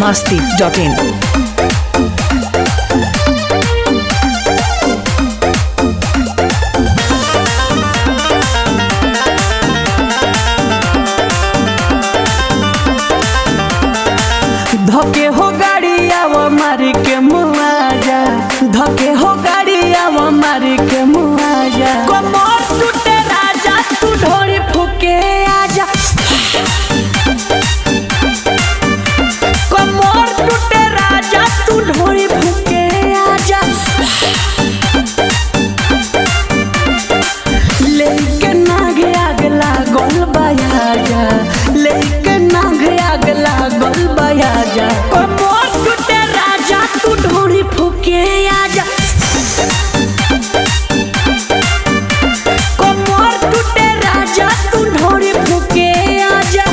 masti.in. धके हो गाड़िया वो मारी के मुआजा धके हो गाड़िया वो मारी के मुआजा कमर टूटे राजा तू ढोरी फूके आजा कमर टूटे राजा तू ढोरी फूके आजा लेके नागे आग लागल बयाजा लेके नागे आग लागल बयाजा कमर टूटे राजा तू ढोरी फूके आजा कमर टूटे राजा तू ढोरी फूके आजा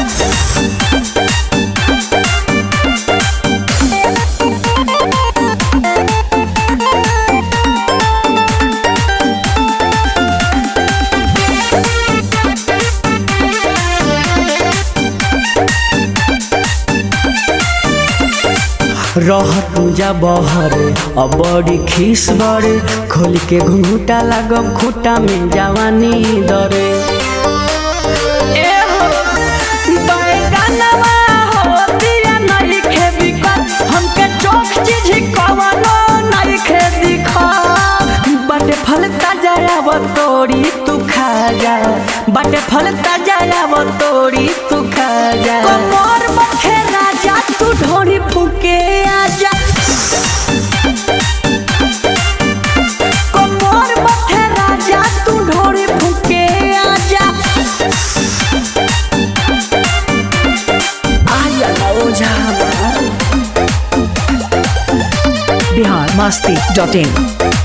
रह पूजा बहरे अब बड़ी खीस बड़े खोल के घुंघूटा लागब खूटा में जवानी दरे ए हो, बैगनवा हो, दिया नइखे बिकत, हमके चोख चीज कवनो नइखे दिखत। बाटे फल ताजा आव तोड़ी तू खा जा बाटे फल ताजा आव तोड़ी तू खा जा कमर बखे राजा तू ढोरी फूके आजा कमर बखे राजा तू ढोरी फूके आजा आजा ना ओझा हमार Bihar masti.in.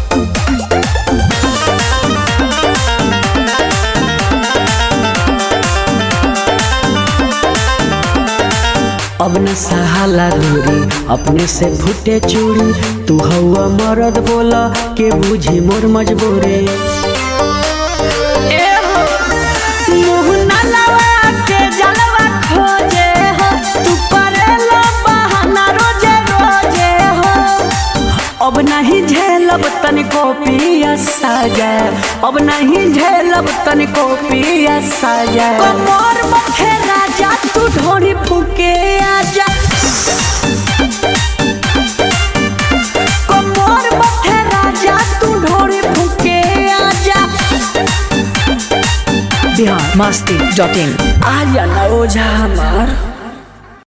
अब न सहाला दूरी अपने से फूटे चूड़ी तू हवा मरद बोला के बुझी मोर मजबूरी ए हो, मुँह न लगा के जलवा खोजे हो, तू करेला बहाना रोजे रोजे हो। अब नहीं झेलब तनिको पिया साजा अब नहीं झेलब तनिको पिया साजा कमर बखे राजा तू ढोरी फूके आजा कमर बखे राजा तू ढोरी फूके आजा Bihar masti.in. आजा ना ओझा हमार